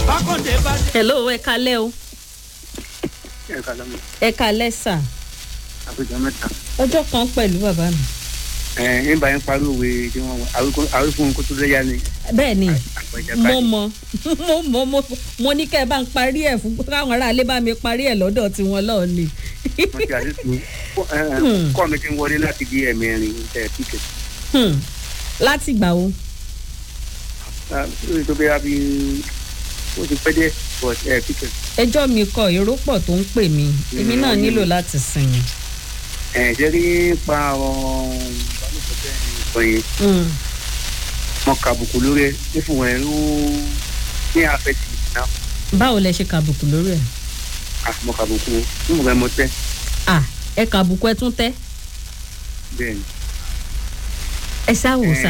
bákọ̀dé bá dé. hello ẹ kalẹ́ o ẹ kà lọ́mọ ẹ kalẹ́ sà àpéjọ mẹ́ta. ọjọ́ kan pẹ̀lú bàbá mi. ẹ ń bá yín parí òwe tí wọ́n àwọn fún kó tó lẹ́yà ni bẹ́ẹ̀ ni àpẹjẹ mo báyìí. mọ mo mọ mo mo ní kẹ́ ẹ bá ń parí ẹ̀ fún káwọn aráalé bá mi parí ẹ̀ lọ́dọ̀ tiwọn lọ́ọ̀ ni. wọ́n ti àdéhùn kọ́ mi ti ń wọlé láti di ẹ̀mẹrin ẹ̀ píkẹ̀. Hmm. láti gbà wo lórí tó bẹ́ẹ̀ bí ó ti pẹ́ dé but ẹ̀ píkẹ̀. ẹjọ́ mi kọ èrò pọ̀ tó ń pè mí èmi náà nílò láti sinmi. ẹ̀ jẹ́ rí pa àwọn ìbálòpọ̀ bẹ́ẹ̀ ni sọ yẹn Hmm. mọ kàbùkù lórí ẹ ní fún ẹ ló ní àfẹ́tì náà báwo lẹ ṣe kàbùkù lórí ẹ̀. à mọ kàbùkù ní mo fẹ́ mọ tẹ́ à ẹ kàbùkù ẹ tún tẹ́ bẹ́ẹ̀ ni. ẹ ṣáwò sà.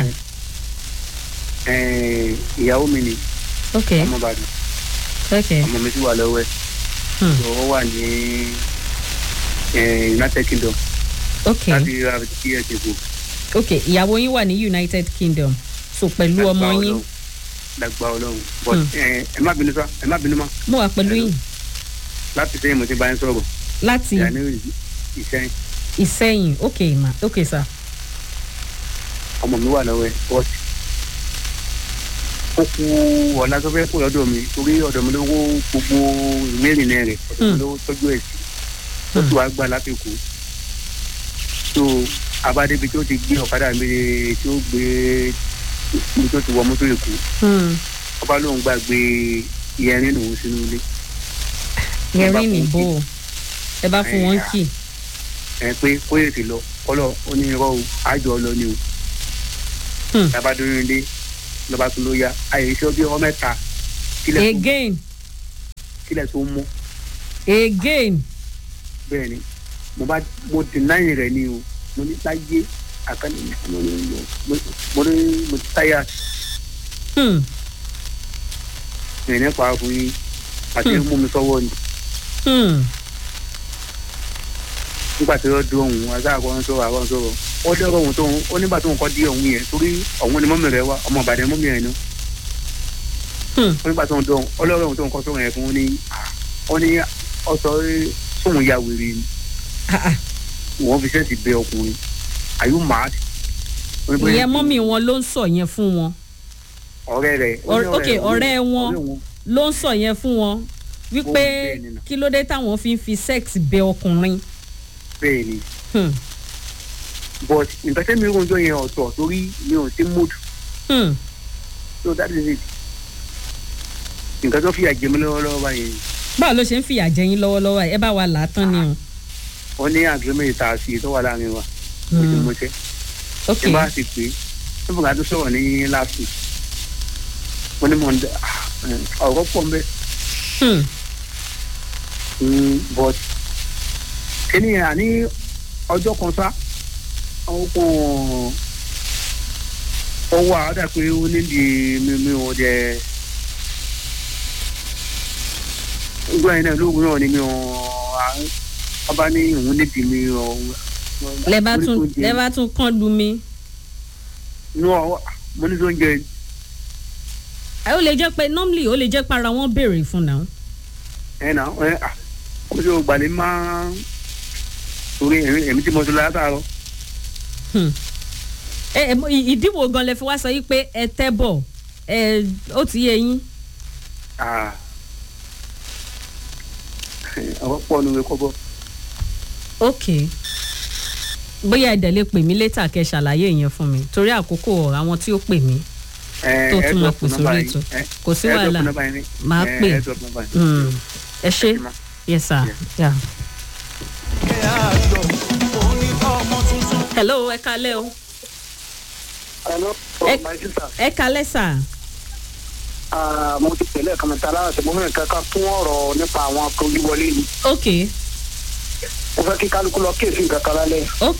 ẹ̀ ìyàwó mi ni ok ọmọ Ìbàdàn ok ọmọ mi sì wà lọ́wọ́ ẹ̀ Hmm. tó ó wà ní ẹ̀ United Kingdom ok láti ra kí ẹ ṣe kù. ok ìyàwó yín wà ní united kingdom so pẹ̀lú ọmọ yín dàgbà Ọlọ́run but Hmm. ẹ ẹ má bínú sá ẹ má bínú mọ́ mo wà pẹ̀lú yín láti sẹ́yìn mo ti bá yín sọ̀rọ̀ láti ìyá ní ìsẹ́yìn ìsẹ́yìn ok ma ok sà. ọmọ mi wà lọ́wọ́ ẹ̀ but ó kú ọ̀la tó fẹ́ kó lọ́dọ̀ mi torí ọ̀dọ̀ mi ló wó gbogbo ìwé ìrìnnà rẹ̀ ọ̀dọ̀ mi ló tọ́jú ẹ̀ sí ó sì wá gbà láti kú so abádébi tó ti gbé ọ̀kadà mi tí ó gbé ibi tó ti wọ mọ́tò èkó Hmm. ọba lóun gbàgbé ìyẹrin lòun sínú ilé yẹrin nìbò ẹ bá fún wọn kì ẹ pé kó yè ti lọ kọlọ ó ní irọ́ o àjọ lọ ni o Hmm. tàbá dúró ilé lọba tó ló yá àyè iṣẹ́ bí ọmọ mẹ́ta kílẹ̀ tó again kílẹ̀ tó mú again bẹ́ẹ̀ ni mo bá mo deny rẹ̀ ni o mo ní láyé àkànní mo ní mo- mo ní mo ti táyà Hmm. ìrìn nípa fún yín àti Hmm. mú mi sọ́wọ́ ni Hmm. nígbà tí ó dún òun azáàkọ́ ń sọ̀rọ̀ àwọn sọ̀rọ̀ ó dẹ́rọ̀ òun tó ń ó nígbà tó ń kọ́ dí òun yẹn torí òun ni mọ́mì rẹ̀ wá ọmọ ìbàdàn mọ́mì rẹ̀ ni Hmm. ó nígbà tó ń dún ọlọ́rọ̀ òun tó ń kọ́ sọ̀rọ̀ yẹn fún un ní ó ní ọ̀sọ̀ sóun ya wèrè ni Ah, ah. wọ́n fi sẹ́ẹ̀sì bẹ ọkùnrin are you mad? Ó ní bóyá ìyẹn mọ́mì wọn ló ń sọ yẹn fún wọn ọ̀rẹ́ rẹ̀ ó ní Ọ̀rẹ́- ok, ọ̀rẹ́ wọn. ọ̀rẹ́ ló ń sọ yẹn fún wọn wípé Ó bẹ́ẹ̀ ni nà. kí ló dé táwọn fi ń fi sex bẹ ọkùnrin. bẹ́ẹ̀ ni Hmm. but nǹkan tẹ́mi ń rojọ́ yẹn ọ̀tọ̀ torí mi ò sí mood Hmm. so that is it nǹkan tó fi àjẹmí lọ́wọ́lọ́wọ́ báyìí báwo ló ṣe ń fìyà jẹ yín lọ́wọ́lọ́wọ́ ẹ bá wa là á tán ni o. wọ́n ní agreement tá a sì tó wà láàrin wa ó ti Hmm. mú iṣẹ́ ok ẹ bá ti pè é tó fún ká tó sọ̀rọ̀ ní last week wọ́n ní mọ̀ ní ọ̀rọ̀ pọ̀ ń bẹ́ Hmm. but kíní yẹn àní ọjọ́ kan sá àwọn kan ó wà ó dà pé ó nídìí mímí ò jẹ gbọ́n yẹn náà lóògùn náà ni mi ò ọba ní òun nídìí mi ò. lẹ bá tún lẹ bá tún kán lu mi. inú ọ mo ní tó ń jẹ ẹ ó lè jẹ́ pé normally ó lè jẹ́ para wọn béèrè fún náà. ẹ nà ẹ à kó tí o gbàlè máa torí èmi èmi tí mo ti lọ látàárọ̀ Hmm. ẹ ẹ mo- ì- ìdíwò gan lẹ fi wá sọ yìí pé ẹ tẹ́ bọ̀ ẹ ó ti yé yín. à ọ̀rọ̀ pọ̀ nínú ẹ̀kọ́ bọ̀ ok bóyá ẹ̀dẹ̀ lè pè mí létà kẹ́ ṣàlàyé yẹn fún mi torí àkókò ọ̀rọ̀ àwọn tí ó pè mí ẹ tó ẹ tún máa drop pè number sórí yín, ètò. ẹ kò sí ẹ drop wàhálà number yín ní- Màá ẹ, pè. ẹ drop number yín. Hmm. ẹ ṣe Ẹ ṣé ma. yes sir Yeah. yeah. kẹ́ àjọ òun ní ọmọ tuntun. hello ẹ kalẹ́ o Hello, Ẹ- my sister. ẹ kalẹ́ sà Ah, mo ti tẹ̀lé ẹ̀ka mẹ́ta lára ṣe mo mẹ́rin kankan fún ọ̀rọ̀ nípa àwọn akọ̀wéwọlé ni. ok mo fẹ́ kí kálukú lọ kéèsì nǹkan kan lálẹ́. ok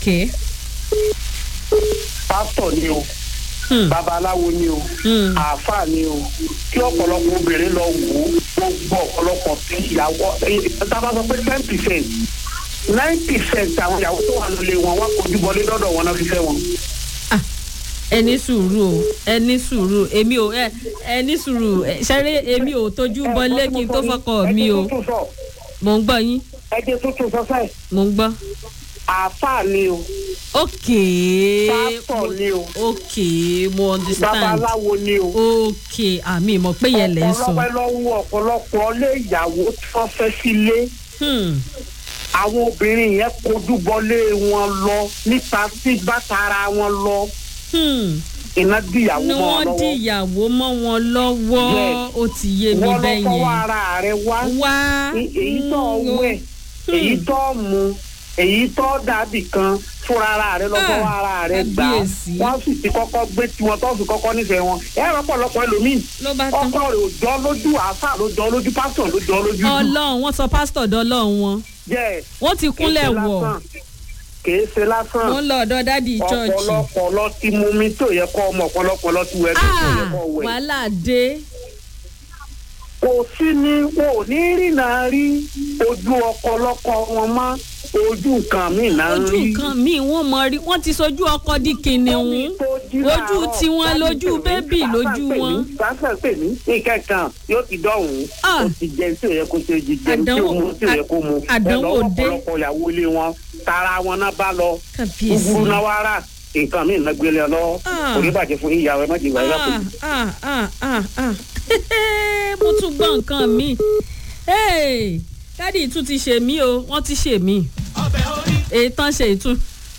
pásítọ̀ ni o hmm. babaláwo ni o Hmm. àáfàá ni o kí ọ̀pọ̀lọpọ̀ obìnrin lọ wò ó gbogbo ọ̀pọ̀lọpọ̀ tí ìyàwó tábà sọ pé ten percent nine percent àwọn ìyàwó tó wà lólè wọn wá kojú bọlé lọ́dọ̀ wọn náà fi fẹ́ wọn. ẹ ní sùúrù o ẹ ní sùúrù èmi ò ẹ ẹ ní sùúrù ẹ, ṣẹ́rí èmi ò tójú bọlé kí n tó fọkọ mi o ẹ jẹ́ tuntun sọ mò ń gbọ́ yín ẹ jẹ́ tuntun sọ sẹ́ẹ̀ mò ń gbọ́. àáfàá ni o ok pásítọ̀ ni o ok mo understand babaláwo ni o. ok àmì ìmọ̀ pé yẹn lẹ̀ ń sọ. ọ̀pọ̀lọpọ̀ lọ́wọ́ ọ̀pọ̀lọpọ̀ ilé ìyàwó tí wọ́n fẹ́ sílé Hmm. àwọn obìnrin yẹn kojú bọlé wọn lọ nípa sí bàtàrà wọn lọ Hmm. iná dìyàwó ni mọ́ wọn wọ́n lọ́wọ́ dìyàwó mọ́ wọn lọ́wọ́ Yes. ó ti yé mi wọ́n lọ bẹ́ẹ̀ fọwọ́ yẹn ara rẹ wá wá E- èyí tó Hmm. wẹ̀ èyí tó mu èyí tó dàbí kan fúnra ara rẹ lọ Ah, fọwọ́ ara rẹ gbà á kábíyèsí. wọ́n sì ti kọ́kọ́ gbé tiwọn tó fi kọ́kọ́ nífẹ̀ẹ́ wọn ẹ rọpọlọpọ ẹlòmíì ló bá tán. ọkọ rẹ ò jọ lójú àáfà ló jọ lójú pásítọ̀ ló jọ lójú jù ọlọ́run wọ́n sọ pásítọ̀ dọ́lọ́run wọn jẹ́ wọ́n ti kúnlẹ̀ wọ̀ kìí ṣe lásán wọ́n lọ ọ̀dọ̀ dádì chọ́ọ̀chì. ọ̀pọ̀lọpọ̀ lọ ti mú mi tó yẹ kọ́ ọmọ ọ̀pọ̀lọpọ̀ lọ ti wẹ̀ tó yẹ Ah, kọ́ wẹ̀. wàhálà dé kò sí ni wọn ò ní rìnà rí ojú ọ̀pọ̀lọpọ̀ wọn mọ́ ojú nǹkan míì náà ń ojú rí. nǹkan míì wọ́n mọ rí wọ́n ti sojú ọkọ di kìnìún ojú tiwọn lójú bébì lójú wọn. sáfẹ́ pè mí nǹkan kan yóò ti dọ̀hún Ah. ó ti jẹun tí ò yẹ kó ṣe jí jẹun tí ò Àdánwò- mú tí ò yẹ kó mu àdánwò ẹ lọ́wọ́ dé. ọ̀pọ̀lọpọ̀ ìyàwó ilé wọn tara wọn náà bá lọ kábíyèsí. gbúgbúrú náà wá rà nǹkan míì náà gbélé ọ lọ́wọ́ Ah. kò ní bàjẹ́ fún ìyàwó ẹ má jẹ́ ìwà ìyá kò ní. ah ah ah ah mo tún gbọ́ nǹkan mi Hey, dádì tún ti ṣe mí o wọ́n ti ṣe mí ọbẹ̀ orí èyí tán ṣe ìtún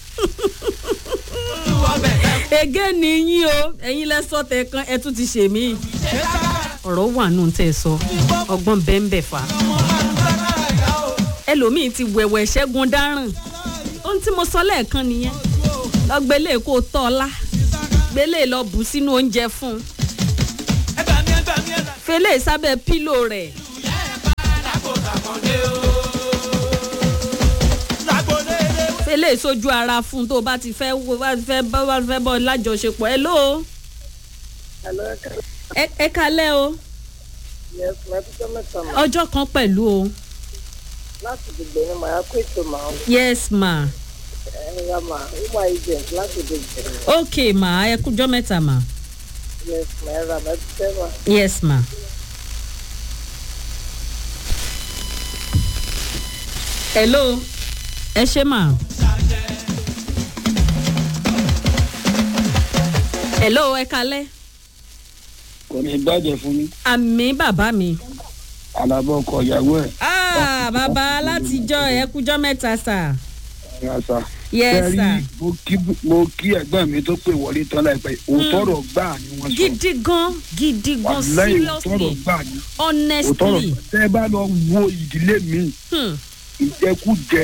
ju ọbẹ̀ ẹ̀ ege ni yín o ẹ̀yin lẹ́sọ̀ tẹ̀ kan ẹ tún ti ṣe mí ṣe sábà ọ̀rọ̀ wà nù tẹ̀ sọ ọgbọ́n bẹ́ẹ̀ bẹ́ẹ̀ fà ọmọ máa ń sábà yá o. ẹlòmíì ti wẹ̀wẹ̀ ṣẹ́gun dáràn ohun tí mo sọ lẹ́ẹ̀kan nìyẹn lọ gbélé kó o tọ́ ọ lá gbélé lọ bù sínú oúnjẹ fún un ẹ gbà mí ẹ gbà mí ẹ gbà mí. fẹlẹ́ sábẹ́ pílò rẹ̀ lágbo tàkàndé o. lágbo lédè wẹ́. fẹlẹ́ sójú ara fún un tó o bá ti fẹ́ wo bá ti fẹ́ bá bá fẹ́ bọ́ lájọṣepọ̀ ẹ ló ẹ ẹ kalẹ́ o ọjọ́ kan pẹ̀lú o láti dìgbò ni màá kó ètò màá yes ma ẹ̀yà mà wúmà agent láti dìgbò ni ok ma ẹ kújọ́ mẹ́ta ma yes mà ẹ̀rọ àbájútẹ́ mà. yes ma. hello ẹ ṣe ma. hello ẹ kalẹ́ kò ní bàjẹ́ fún mi àmì bàbá mi. alábọ̀ ọkọ̀ ìyàwó ẹ̀ ah bàbá látijọ́ ẹ kújọ́ mẹ́ta sà. rasa. yes sir. mo kí mo kí ẹ̀gbọ́n mi tó pè wọlé tán láìpẹ́ òótọ́rọ̀ gbà ni wọ́n sọ gidi gan gidi gan wàláyé òótọ́rọ̀ seriously gbà ni òótọ́rọ̀ honestly. tẹ́ ẹ bá lọ wo ìdílé mi Hmm. ìjẹkújẹ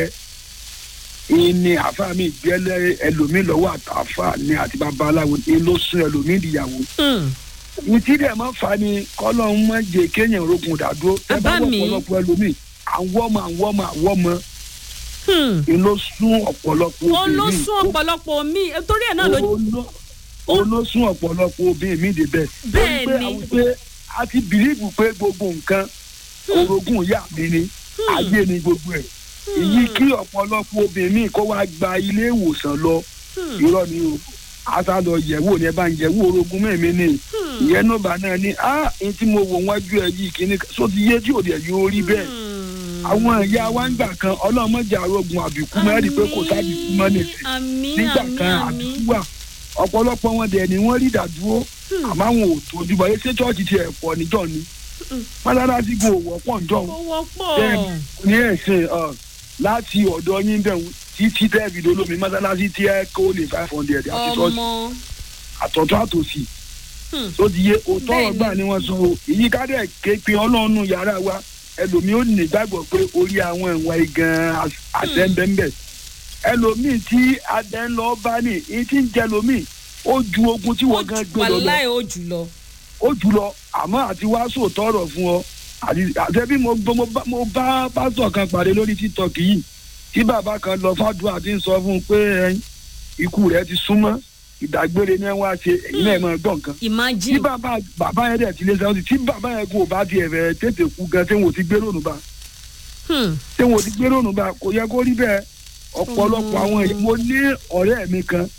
ìní àfa mi gbẹ́lẹ́ ẹlòmíì lọ́wọ́ àtàfà ni àti babaláwo ni ló sún ẹlòmíì ìdíyàwó Hmm. ní tí dẹ̀ máa fa ni kọ́lọ́hún máa jẹ kéèyàn rogun dàdúró tẹ́ bá Bàbá mi. wọ ọ̀pọ̀lọpọ̀ ẹlòmíì àwọn ọmọ àwọn ọmọ àwọn ọmọ Hmm. ni ló sún ọ̀pọ̀lọpọ̀ ó ló obìnrin. sún ọ̀pọ̀lọpọ̀ mi torí ẹ̀ náà ló Ó ló- ó ló sún ọ̀pọ̀lọpọ̀ obìnrin mi débẹ̀. Bẹ́ẹ̀ Torí pé ni. àwọn pé a ti bìlíìfù pé gbogbo nǹkan orogún ìyá mi ni ayé ni gbogbo ẹ̀. èyí kí ọ̀pọ̀lọpọ̀ obìnrin mi kó wá gba ilé ìwòsàn lọ irọ́ ni o asa lọ yẹ̀wò ní ẹ bá ń yẹ̀wò orogún mẹ́mi ni ìyẹn nọ́ọ̀bà náà ni a ní tí mo wò wájú ẹ yìí kíní so ti yé tí ò dẹ̀ yóò rí bẹ́ẹ̀ àwọn ìyá wa ń gbà kan ọlọ́mọdé arógun àbíkú mẹ́rin pé kò sábìkú mọ́ nìsín àmì nígbà àmì kan àmì àbíkú wà ọ̀pọ̀lọpọ̀ wọn dẹ̀ ni wọ́n rí ìdádúró àmọ́ àwọn ò tójú bọ̀ ṣé chọ́ọ̀chì ti ẹ̀ pọ̀ níjọ́ ni mọ́sálásí kò wọ́pọ̀ níjọ́ ó wọ́pọ̀ bẹ́ẹ̀ ní ẹ̀sìn ọ̀, láti ọ̀dọ̀ yín bẹ̀ wọ́n títí tẹ́ẹ̀fì dolómi mọ́sálásí tí ẹ kó lè five hundred àti ṣọ́ọ̀ṣì ọmọ àtọ̀tọ̀ àtòsì Hmm. tó ti yé òótọ́ Bẹ́ẹ̀ni. ọgbà ni wọ́n sọ o èyí ká dẹ̀ ké pe ọlọ́run yàrá wa ẹlòmíì ó ní ìgbàgbọ́ pé orí àwọn ìwà igan àtẹ́ńbẹ́ńbẹ́ ẹlòmíì tí adẹ́ ń lọ bá ní èyí tí ń jẹ lòmíì ó ju ogun tí wọ́n gan gbé lọ lọ wàláì ó jùlọ ó jù lọ àmọ́ àti wá sòótọ́ ọ̀rọ̀ fún ọ àti àtẹ́bí mo gbọ́- mo bá mo bá pásítọ̀ kan pàdé lórí tiktok yìí tí bàbá kan lọ fàdúrà tí ń sọ fún un pé ẹyin ikú rẹ̀ ti súnmọ́ ìdágbére ní wá ṣe èyí náà máa gbọ́ nǹkan tí imagine bàbá bàbá yẹn dẹ̀ ti lé sẹ́wọ́n tí bàbá yẹn kò bá tiẹ̀ fẹ́ tètè kú gan tí wọn ò ti gbé lónìí bá Hmm. tí wọn ò ti gbé lónìí bá kò yẹ kó rí bẹ́ẹ̀ ọ̀pọ̀lọpọ̀ àwọn èèyàn mo ní ọ̀rẹ́ mi kan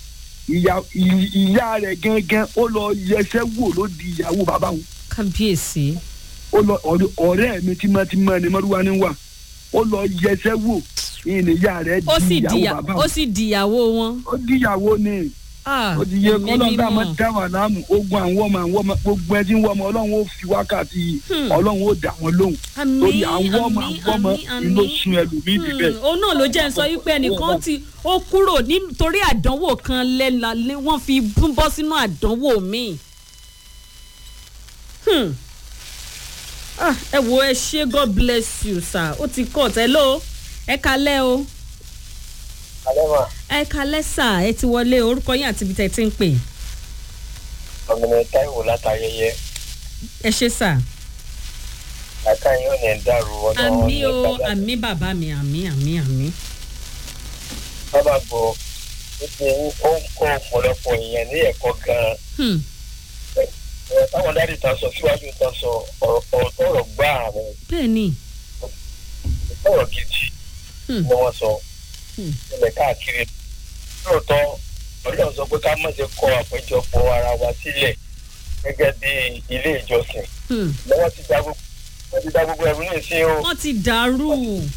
ìyá ì- ìyá rẹ̀ gangan ó lọ yẹsẹ́ wò ló di ìyàwó bàbá wọn kábíyèsí ó lọ ọ̀rẹ́- ọ̀rẹ́ mi tímọ́tímọ́ ni mọ́rúwá ní wà ó lọ yẹsẹ́ wò ìyìn ìyá rẹ̀ ó sì di di ìyàwó bàbá ó wọn sì di ìyàwó wọn. ó di ìyàwó ni Ah, ó ti yẹ ẹ̀mí kọ́lọ́n dá mímọ́. máa dá wà láàmú ogun àwọn ọmọ àwọn ọmọ gbogbo ẹ tí ń wọ ọmọ ọlọ́run ó fi wákàtí Hmm. ọlọ́run ó dá wọn lóhùn Àmín, torí àwọn ọmọ àmín, àwọn ọmọ àmín, inú àmín. sun ẹlòmíì níbẹ̀. Hmm, òun náà ló jẹ́ ń sọ wípé ẹnìkan ti ó kúrò nítorí àdánwò kan lẹ́la lé wọ́n fi bú- bọ́ sínú àdánwò míì. Hmm. Ah, ẹ wo ẹ ṣe god bless you sir ó ti kọ́ ọ̀tẹ́ ló ẹ kalẹ́ o alẹ́ mà ẹ kalẹ́ sà ẹ ti wọlé orúkọ yín àti ibi tẹ̀ ti ń pè ọ̀gbìn táìwò látayẹyẹ ẹ ṣe sà àká yín ò ní dàrú ọdún àmì o àmì bàbá mi àmì àmì àmì. bábà gbọ́ wípé ó ń kọ́ ọ̀pọ̀lọpọ̀ èèyàn ní ẹ̀kọ́ gan-an Hmm. Ẹ, táwọn dáàdì ta sọ síwájú ta sọ ọ̀rọ̀ ọ̀rọ̀ tọ̀rọ̀ gbá àwọn bẹ́ẹ̀ ni ọ̀rọ̀ gidi Hmm. ni wọ́n sọ Hmm. ilẹ̀ káàkiri lóòótọ́ ọlọ́run sọ pé ká má ṣe kọ àpéjọpọ̀ ara wa sílẹ̀ gẹ́gẹ́ bí ilé ìjọsìn Hmm. lọ́wọ́ ti dá gbogbo wọ́n ti dá gbogbo ẹrú ní ìsín o. wọ́n ti dàrú.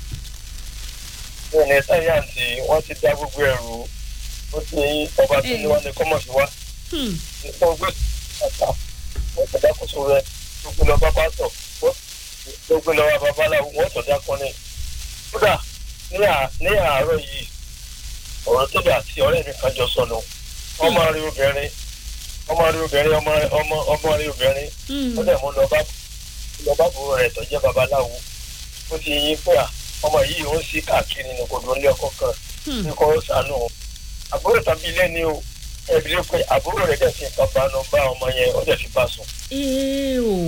wọn ní sáyàǹtì wọn ti dá gbogbo ẹrù ó ti ọba tó ní wọn ní kọmọ sí wa Hmm. nípa ọgbẹ àtà wọn tó dákóso rẹ gbogbo lọ bá pásọ gbogbo lọ bá babaláwo wọn tó dákọ ní. kódà ní à- ní àárọ̀ yìí ọ̀rọ̀ tóbi àti ọ̀rẹ́ mi kan jọ sọnù ọmọ rí obìnrin ọmọ rí obìnrin ọmọ ọmọ ọmọ rí obìnrin Hmm. ó dẹ̀ mú lọ bá lọ bá bò rẹ̀ tó jẹ́ babaláwo ó ti yín pé à ọmọ yìí ó ń sí káàkiri ní kò dún lé ọkọ kan Hmm. ní kò sànù o àbúrò tàbí ilé ni o ẹbí ló pé àbúrò rẹ̀ dẹ̀ fi nǹkan bánu bá ọmọ yẹn ó dẹ̀ fi bá sùn. ee o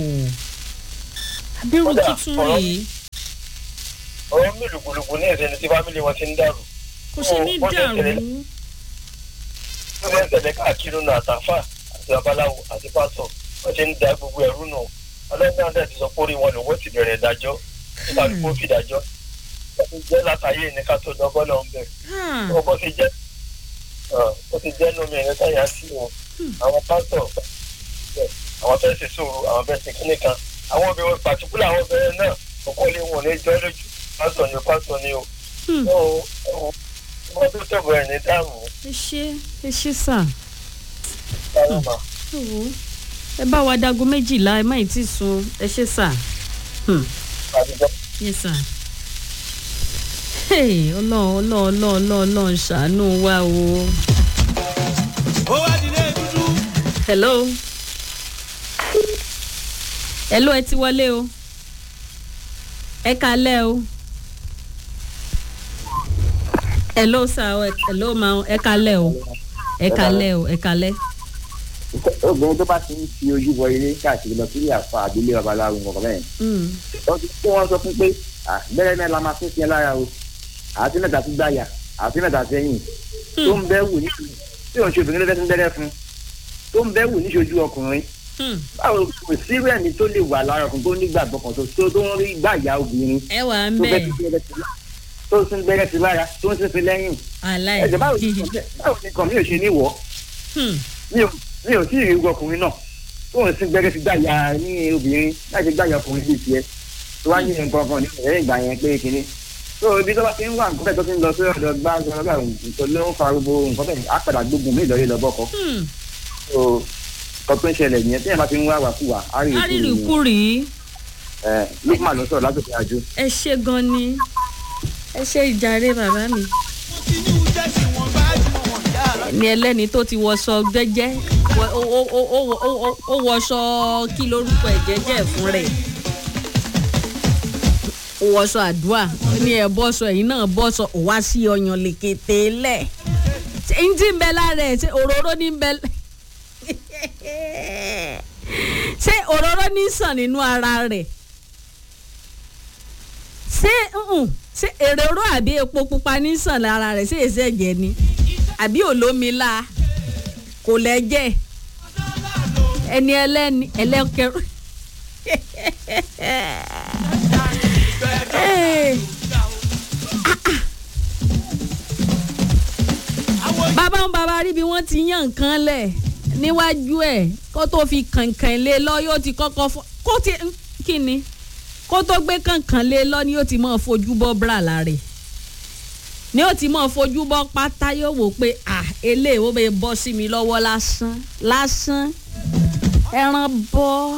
abirù Kódà, tuntun ọ̀rọ̀- rèé ọ̀rọ̀ mi lùgbùlùgbù ní ìṣẹ̀lẹ̀ tí fámìlì wọn ti ń dàrú kò ṣe ní ó dẹ̀ dàrú tẹ̀lé- ó dẹ̀ tẹ̀lé káàkiri nù àtàfà àti babaláwo àti pásọ̀ wọ́n ti ń da gbogbo ẹ̀rú nù ọlọ́gbọ́n dẹ̀ ti sọ pé orí wọn lòun ó ti bẹ̀rẹ̀ ìdájọ́ nígbà tó fi ìdájọ́ ó ti jẹ́ látàyè ní ká tó dọ́gbọ́n náà ń bẹ̀ Ah, ó bó ti jẹ́ ó ti jẹ́ nómi ẹ̀rẹ́ táyà sí o àwọn pásọ̀ àwọn fẹ́ẹ́ ṣe sóòrò àwọn fẹ́ẹ́ ṣe kíní kan àwọn obìnrin pàtíkúlà àwọn obìnrin náà ọkọ lé wọn ní jọ́ lójú pásọ̀ ni pásọ̀ ni o Hmm. ó wọ́n tó tẹ̀bọ̀ ẹ̀ ní dáàmú ẹ ṣe ẹ ṣe sà sálámà ẹ wò ó ẹ bá wa dago méjìlá ẹ má ì tí sun ẹ ṣe sà Hmm. àdìjọ́ yes sà. Hey, ọlọ́run ọlọ́run ọlọ́run ọlọ́run ọlọ́run ṣàánú wa o. ó wá dilé dúdú. hello hello ẹ ti wọlé o ẹ kalẹ́ o hello sir o, hello ma o, ẹ kalẹ́ o ẹ kalẹ́ o ẹ kalẹ́. obìnrin tó bá ti ń fi ojú wọ ilé káàkiri lọ sílé àfa àdúlé babaláwo nǹkan bẹ́ẹ̀ Mm. wọ́n ti kó wọn sọ fún pé "Ah, bẹ́rẹ̀ náà la máa fún tiẹ̀ lára o àti mẹ́ta sí gbàyà àti mẹ́ta sẹ́yìn tó ń bẹ́ wù ní tí òun ṣe obìnrin ló fẹ́ tún bẹ́rẹ̀ fún tó ń bẹ́ wù níṣojú ọkùnrin Hmm. báwo kò sí rẹ́ni tó lè wà lára ọkùnrin tó nígbàgbọ́ kan tó tó tó ń rí gbàyà obìnrin ẹ wà ń tó fẹ́ bẹ̀ tún bẹ́rẹ̀ sí lára tó ń tún bẹ́rẹ̀ sí lára tó ń tún sí lẹ́yìn aláì. ẹ̀jẹ̀ báwo ni báwo ni kàn mí ò ṣe ní wọ̀ Hmm. mi ò mi ò tí ì rí irú ọkùnrin náà tó ń sin gbẹrẹ sí gbàyà ní obìnrin láti gbàyà ọkùnrin bíi tiẹ̀ tó wá ní nǹkan kan ní ẹ̀rẹ́ ìgbà yẹn pé kínní tó ibi tó bá ti ń wà nǹkan bẹ́ẹ̀ tó ti ń lọ sí ọ̀dọ̀ gbá gbọ́dọ̀ nǹkan ló ń fa gbogbo nǹkan bẹ́ẹ̀ á padà gbógun mí ìlọrí lọ́bọ̀kọ Hmm. tó nǹkan tó ń ṣẹlẹ̀ nìyẹn tí ẹ̀ bá ti ń wá wàkúwà á rí arírìkúrì ẹ̀ lukman ló sọ̀rọ̀ látòkè àjò. ẹ ṣe gan ni ẹ ṣe ìjàre bàbá mi. wọ́n ti ní oúnjẹ tí wọ́n bá jù wọ́n yára. ẹni ẹlẹ́ni tó ti wọṣọ gbẹ́jẹ́ wọ- ó- ó- ó- ó- ó- ó- ó wọṣọ kí lórúkọ ẹ̀ jẹ́jẹ́ fún rẹ̀ ó wọṣọ àdúrà ó ní ẹ bọ́ṣọ ẹ̀yìn náà bọ́ṣọ ò wá sí ọyàn lèkètè lẹ̀ ṣé ń tí ń bẹ lára ẹ̀ ṣé òróró ní ń bẹ ṣé òróró ní sàn nínú ara rẹ̀ ṣé mm, ṣé èrèrò àbí epo pupa ní sàn lára rẹ̀ ṣé èsì ẹ̀jẹ̀ ni àbí olómìnira kò lẹ́jẹ̀ ẹni ẹlẹ́ni ẹlẹ́kẹrù. Hey. bàbá ń bàbá rí bí wọ́n wọ́n ti yàn nǹkan lẹ̀ níwájú ẹ̀ kó tó fi kànkàn lé lọ yóò ti kọ́kọ́ fọ́ kó ti kí ni kó tó gbé kànkàn lé lọ ni yóò ti máa fojú bọ́ bra láre ni yóò ti máa fojú bọ́ pátá yóò wò pé à eléyìí ó bẹ bọ́ sí mi lọ́wọ́ lásán lásán ẹran bọ́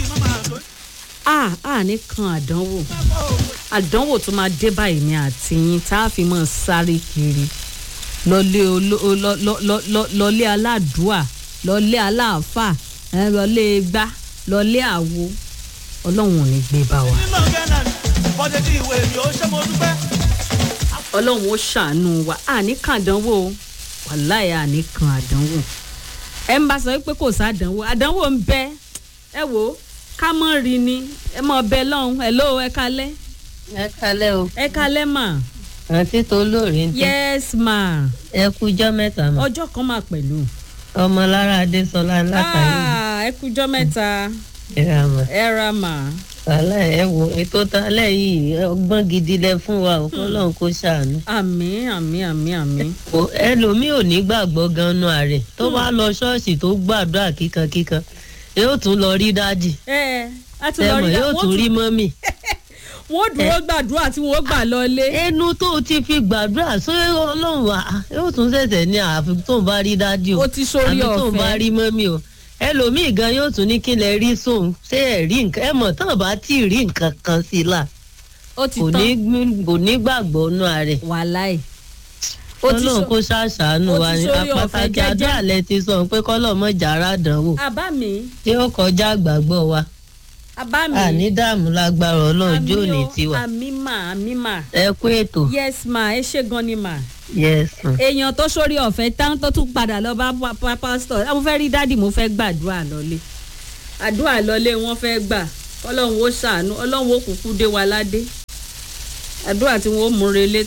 à à ní kan àdánwò àdánwò tó máa dé báyìí ni àti yín tá a fi máa sáré kiri lọlé olo- lọ- lọ- lọ- lọ- lọlé aládùúà lọlé aláàfà ẹ, lọlé gbá lọlé àwo ọlọ́run ò ní gbé bá wa nínú gánà bọ́dé tí ìwé mi ò ṣe mo dúpẹ́. ọlọ́run ó ṣàánú wa àní kan àdánwò o. wàláì àní kan àdánwò ẹ ń bá sọ pé kò sádánwò àdánwò ń bẹ ẹ wò ó ká mọ́ rí ni ẹ mọ̀ bẹ lọ́hùn ẹ̀ ló ẹ kalẹ́ ẹ kalẹ o ẹ kalẹ́ mà àǹtí tó lóore ń tẹ yes ma ẹ kújọ mẹta mọ ọjọ́ kan máa pẹ̀lú. ọmọ lára adésọlá látàrí Ah, ẹ kújọ́ mẹ́ta ìra mọ ẹ ra mà. wàhálà ẹ wo ètò talẹ yìí ọgbọn gidi lẹ fún wa ò fọlọrun kó ṣàánú. àmì àmì àmì àmì. kò ẹlòmíì ò ní gbàgbọ́ gan-an ààrẹ tó bá lọ ṣọ́ọ̀ṣì tó gbàdúrà kíkankíkan yóò tún lọ rí dájì ẹ a tún lọ ẹmọ rí yóò tún rí mọ́mì. wọ́n dúró gbàdúrà tí wọ́n gbà lọlé. ẹnu tó ti fi gbàdúrà ṣé ọlọ́run wà yóò tún ṣẹ̀ṣẹ̀ ní àfi tó ń bá rí dájú o ó ti sórí àfi tó ń bá ọ̀fẹ́. rí mọ́mí o ẹlòmíì gan yóò tún ní kí lẹ rí sóun ṣé ẹ rí nǹkan ẹ mọ̀ tán bá tí ì rí nǹkan kan sí i là ó ti kò ní tán kò ní gbàgbọ́ nú ààrẹ wàláì. ó ti ọlọ́run sọ kó ṣàṣàánú ó ti wa ní sórí ọ̀fẹ́ apátákì jẹ́jẹ́. àdúrà lẹ ti sọ pé kọ́lọ̀ mọ́ jàrá dánwò àbá mi tí ó kọjá àgbàgbọ́ wa àbá mi. àní dààmú lágbára ọlọ́run jó ní o, tiwa àmì mà àmì mà. ẹ kú ètò yes ma ẹ ṣe gan ni mà. yes ma. èèyàn tó sórí ọ̀fẹ́ tán tó tún padà lọ bá pa- pa- pásítọ̀ ẹ mo fẹ́ rí dádì mo fẹ́ gbàdúrà lọ́lé àdúrà lọ́lé wọn fẹ́ gbà ọlọ́run ó ṣàánú ọlọ́run ó kúkú dé wa ládé àdúrà tí wọ́n ó mú relé